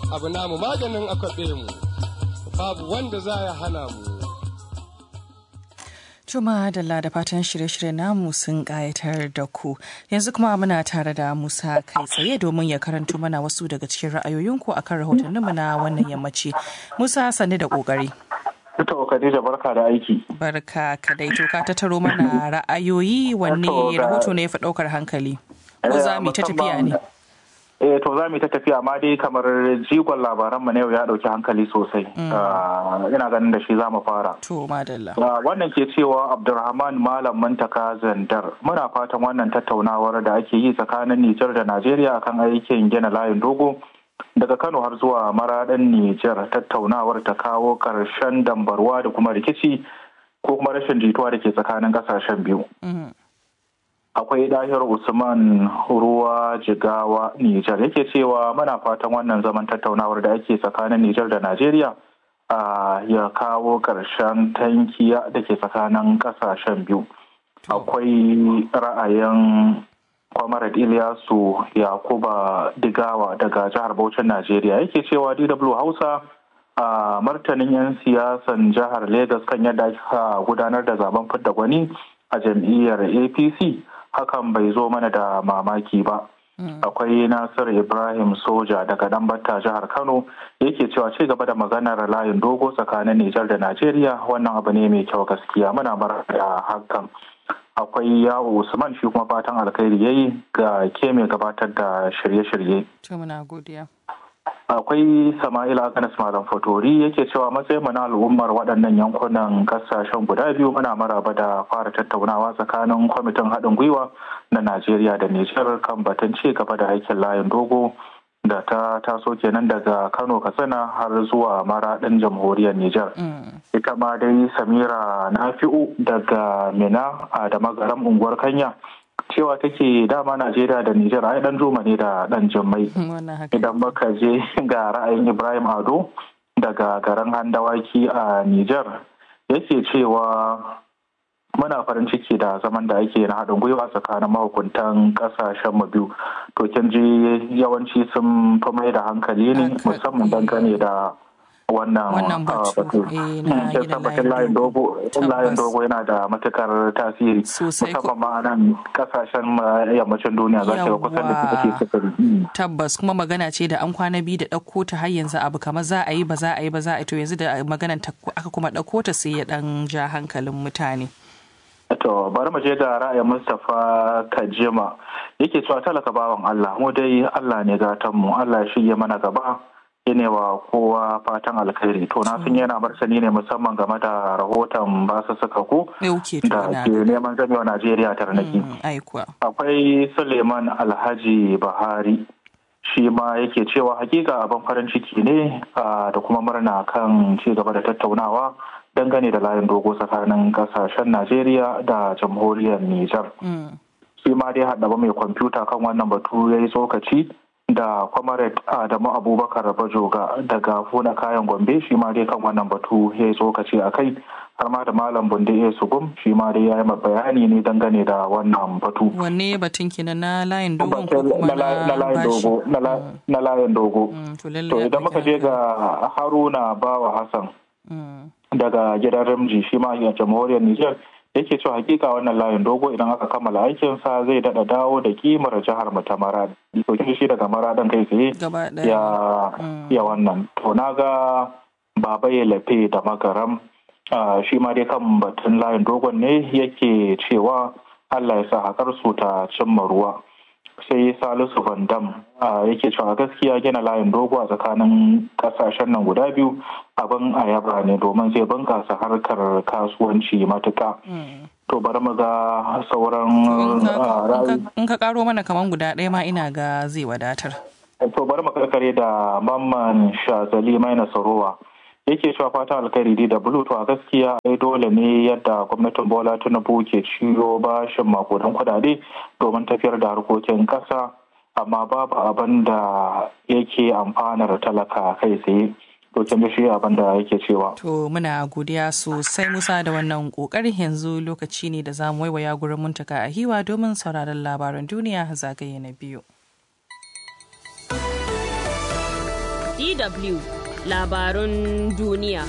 abu namu maganin akwabe mu babu wanda za ya hana mu Juma da da fatan shirye-shirye namu sun ƙayatar da ku. Yanzu kuma muna tare da Musa kai tsaye domin ya karanto mana wasu daga cikin ra'ayoyinku akan rahotanninmu na wannan yammaci. Musa sani da ƙoƙari. Ita Khadija barka da aiki. Barka ka dai to ka tattaro mana ra'ayoyi wanne rahoto ne ya fi ɗaukar hankali. Ko za mu ta tafiya ne? Eh to za mu ta tafiya amma dai kamar jigon labaran mu na yau ya dauki hankali sosai. Ina ganin da shi za mu fara. To madalla. Wannan ke cewa Abdulrahman Malam Mantaka Zandar muna fatan wannan tattaunawar da ake yi tsakanin Nijar da Najeriya akan aikin gina layin dogo daga Kano har zuwa maraɗin Nijar tattaunawar ta kawo ƙarshen dambarwa da kuma rikici ko kuma rashin jituwa da ke tsakanin ƙasashen biyu. akwai dahir usman ruwa jigawa nijar yake cewa muna fatan wannan zaman tattaunawar da ake tsakanin nijar da najeriya ya kawo ƙarshen tankiya da ke tsakanin ƙasashen biyu akwai ra'ayin kwamarad iliyasu yakuba digawa daga jihar Bauchin najeriya yake cewa dw hausa a martanin 'yan siyasan jihar Legas kan yadda aka gudanar da zaben fidda gwani a jam'iyyar apc hakan bai zo mana da mamaki ba. Akwai Nasir Ibrahim Soja daga Dambata jihar Kano yake cewa ci gaba da maganar layin dogo tsakanin Nijar da Najeriya wannan abu ne mai kyau gaskiya muna bar da hakan. Akwai yawo Usman shi kuma fatan alkhairi yayi ga ke mai gabatar da shirye-shirye. muna godiya. akwai sama'ila aganas malam fatori yake cewa matsayin mu na al'ummar waɗannan yankunan ƙasashen guda biyu muna maraba da fara tattaunawa tsakanin kwamitin haɗin gwiwa na najeriya da nijar kan batun ci gaba da aikin layin dogo da ta taso kenan daga kano katsina har zuwa maraɗin jamhuriyar nijar ita ma dai samira nafi'u daga mina a da magaram unguwar kanya cewa take dama Najeriya da Nijar ai dan juma ne da dan jimmai idan muka je ga ra'ayin Ibrahim Ado daga garin Handawaki a Nijar yake cewa muna farin ciki da zaman da ake na haɗin gwiwa tsakanin mahukuntan ƙasashen mu biyu to kin ji yawanci sun fi mai da hankali ne musamman dangane da wannan batu tabbatin layin dogo layin dogo yana da matukar tasiri musamman ma nan kasashen yammacin duniya za ga kusan da suke sufuri tabbas kuma magana ce da an kwana biyu da ɗauko ta har yanzu abu kamar za a yi ba za a yi ba za a yi to yanzu da maganan aka kuma ɗauko ta sai ya ɗan ja hankalin mutane To bari mu je ga ra'ayin Mustapha Kajima yake cewa talaka bawan Allah mu dai Allah ne gatan mu Allah shi ya mana gaba ne wa kowa fatan alkhairi to na sun yana martani ne musamman game da rahoton basu suka ku da ke neman zamewa Najeriya tarnaki. Akwai Suleiman Alhaji Bahari shi ma yake cewa hakika abin farin ciki ne da kuma murna kan ci gaba da tattaunawa dangane da layin dogo tsakanin kasashen Najeriya da jamhuriyar Nijar. Shi ma dai haɗaba mai kwamfuta kan wannan batu ya yi tsokaci da comrade Adamu Abubakar Bajoga daga Funa kayan Gombe shi ma dai kan wannan batu ya yi tsokaci a kai har ma da Malam Bunde ya sugum shi ma dai ya yi bayani ne dangane da wannan batu. Wanne batun kenan na layin dogon ko kuma na layin dogo na layin dogo. To idan muka je ga Haruna Bawa Hassan daga gidan Ramji shi ma a jamhuriyar Nijar yake cewa hakika wannan layin dogo idan aka kammala aikinsa zai dada dawo da kimar jihar mu ta maradi to shi daga maradan kai tsaye ya ya wannan to na ga baba ya lafe da magaram shi ma dai kan batun layin dogon ne yake cewa Allah ya sa hakar su ta cimma ruwa sai salisu van dam yake cewa gaskiya gina layin dogo a tsakanin kasashen nan guda biyu abin a yaba ne domin zai bunkasa harkar kasuwanci matuka to bari mu ga sauran in ka karo mana kaman guda ɗaya ma ina ga zai wadatar to bari mu karkare da mamman shazali mai nasarowa yake cewa fatan alkhairi da bulu to a gaskiya ai dole ne yadda gwamnatin bola tinubu ke ciyo bashin makudan kudade domin tafiyar da harkokin kasa amma babu abin da yake amfanar talaka kai tsaye to kin shi abin da yake cewa to muna godiya sosai musa da wannan kokarin yanzu lokaci ne da zamu waiwaya gurin muntaka a hiwa domin sauraron labaran duniya zagaye na biyu DW labarun duniya.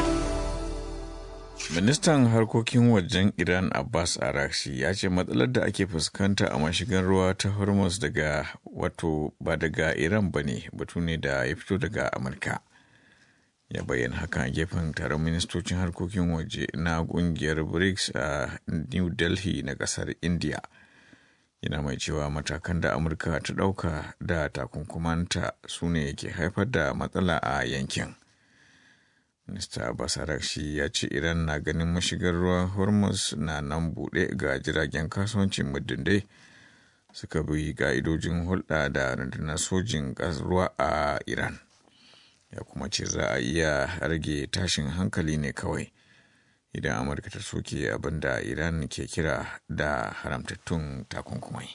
Ministan harkokin wajen Iran Abbas Arakshi ya ce matsalar da ake fuskanta a mashigan ruwa ta Hormuz daga wato ba daga Iran ba ne batu ne da ya fito daga Amurka. Ya bayyana hakan a gefen taron ministocin harkokin waje na kungiyar BRICS a New Delhi na kasar India. Yana mai cewa matakan da Amurka ta ɗauka da takunkumanta su ne ke haifar da matsala a yankin. Minista Basarakshi ya ce Iran na ganin mashigar ruwan Hormuz na nan buɗe ga jiragen kasuwancin muddin dai suka bi ka'idojin hulɗa da rundunar sojin ruwa a Iran. Ya kuma ce za a iya rage tashin hankali ne kawai idan Amurka ta soke abin da Iran ke kira da haramtattun takunkumai.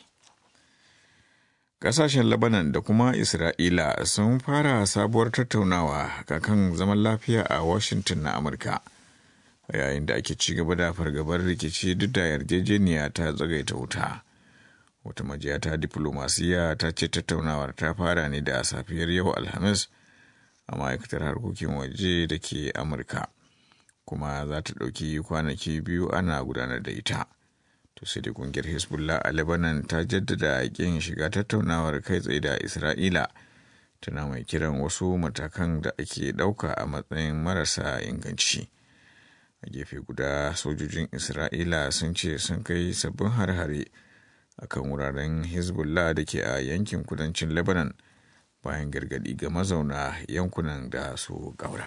Ƙasashen Lebanon da kuma Isra'ila sun fara sabuwar tattaunawa kan zaman lafiya a Washington na Amurka. Yayin da ake ci gaba da fargabar rikici duk da yarjejeniya ta tsagaita wuta. Wata majiya ta diplomasiya ta ce tattaunawar ta fara ne da safiyar yau Alhamis a ma'aikatar harkokin waje da ke Amurka. Kuma za ta ɗauki kwanaki biyu ana gudanar da ita. to sai da kungiyar hezbollah a lebanon ta jaddada kin shiga tattaunawar kai tsaye da isra'ila tana mai kiran wasu matakan da ake ɗauka a matsayin marasa inganci a gefe guda sojojin isra'ila sun ce sun kai sabbin har-hare a kan wuraren hezbollah da ke a yankin kudancin lebanon bayan gargadi ga mazauna yankunan da su gaura.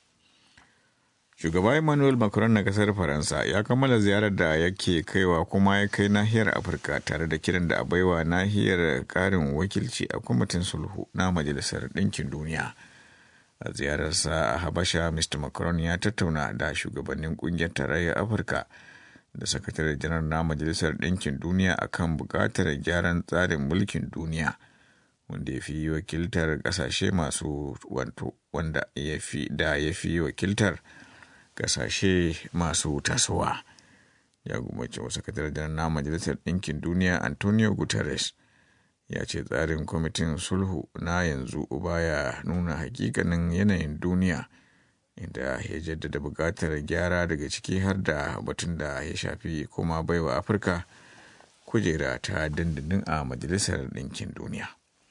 Shugaba Emmanuel Macron na kasar Faransa ya kammala ziyarar da yake kaiwa kuma ya kai nahiyar Afirka tare da kiran da a baiwa nahiyar karin wakilci a kwamitin sulhu na Majalisar Ɗinkin Duniya. A ziyararsa a Habasha, Mr. Macron ya tattauna da shugabannin ƙungiyar tarayyar Afirka da sakatare janar na Majalisar Ɗinkin Duniya akan buƙatar gyaran tsarin mulkin duniya. wanda ya fi wakiltar ƙasashe masu wanda ya fi da ya fi wakiltar kasashe masu tasowa ya gumace wasu sakataren na majalisar ɗinkin duniya antonio guterres ya ce tsarin kwamitin sulhu na yanzu baya nuna hakikanin yanayin duniya inda ya jaddada buƙatar gyara daga ciki har da batun da ya shafi kuma baiwa afirka kujera ta dindindin a majalisar ɗinkin duniya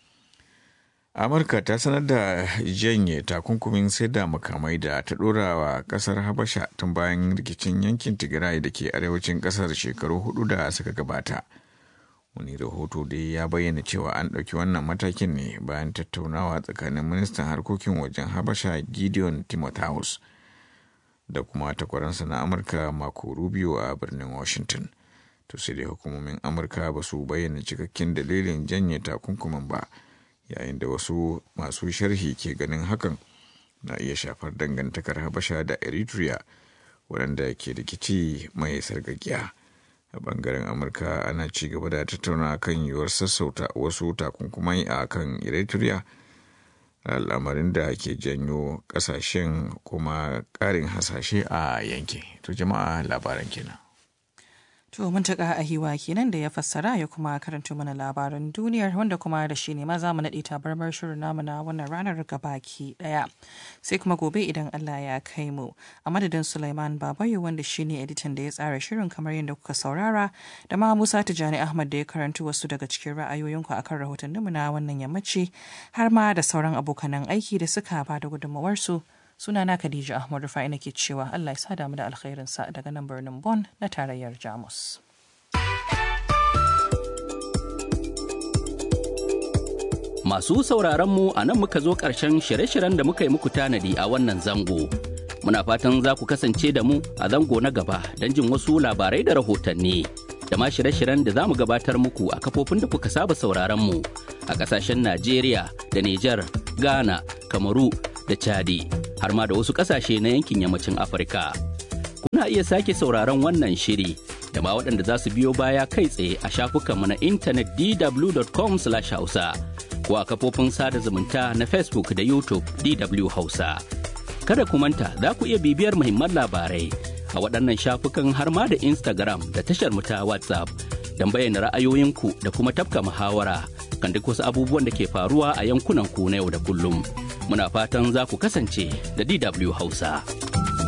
amurka ta sanar da janye takunkumin sai da makamai da ta dora wa kasar habasha tun bayan rikicin yankin tigray da ke arewacin kasar shekaru hudu da suka gabata wani rahoto dai ya bayyana cewa an ɗauki wannan matakin ne bayan tattaunawa tsakanin ministan harkokin wajen habasha gideon timotheus da kuma takwaransa na amurka mako rubio a birnin washington to sai dai hukumomin amurka ba su bayyana cikakken dalilin janye takunkumin ba yayin da wasu masu sharhi ke ganin hakan na iya shafar dangantakar habasha da eritrea waɗanda ke rikici mai sargagiya a bangaren amurka ana ci gaba da tattauna kan yiwuwar sassauta wasu takunkumai a kan eritrea al'amarin da ke janyo ƙasashen kuma ƙarin hasashe a yankin to jama'a labaran kenan To mun taƙa a hiwa kenan da ya fassara ya kuma karanto mana labaran duniyar wanda kuma da shi ne ma za mu naɗe tabarmar shirin namu na wannan ranar gabaki ɗaya. Sai kuma gobe idan Allah ya kai mu. A madadin Sulaiman Babayo wanda shi ne editan da ya tsara shirin kamar yadda kuka saurara da ma Musa Tijjani Ahmad da ya karanto wasu daga cikin ra'ayoyinku akan rahotanninmu na wannan yammaci har ma da sauran abokanan aiki da suka ba da gudunmawarsu. sunana Khadija Ahmad Rufai nake cewa Allah ya sada mu da alkhairinsa daga nan birnin Bonn na tarayyar Jamus. Masu sauraron mu a nan muka zo ƙarshen shirye-shiryen da muka yi muku tanadi a wannan zango. Muna fatan za ku kasance da mu a zango na gaba don jin wasu labarai da rahotanni. Da ma shirye-shiryen da za mu gabatar muku a kafofin da kuka saba sauraron mu a ƙasashen Najeriya da Nijar, Ghana, Kamaru da Chadi. har ma da wasu ƙasashe na yankin yammacin Afirka. Kuna iya sake sauraron wannan shiri da ma waɗanda za su biyo baya kai tsaye a shafukanmu na intanet dw.com/hausa ko a kafofin sada zumunta na Facebook da YouTube DW Hausa. Kada ku manta za ku iya bibiyar muhimman labarai a waɗannan shafukan har ma da Instagram da tashar mu ta WhatsApp don bayyana ra'ayoyinku da kuma tafka muhawara kan duk wasu abubuwan da ke faruwa a yankunan ku na yau da kullum. Muna fatan za ku kasance da DW Hausa.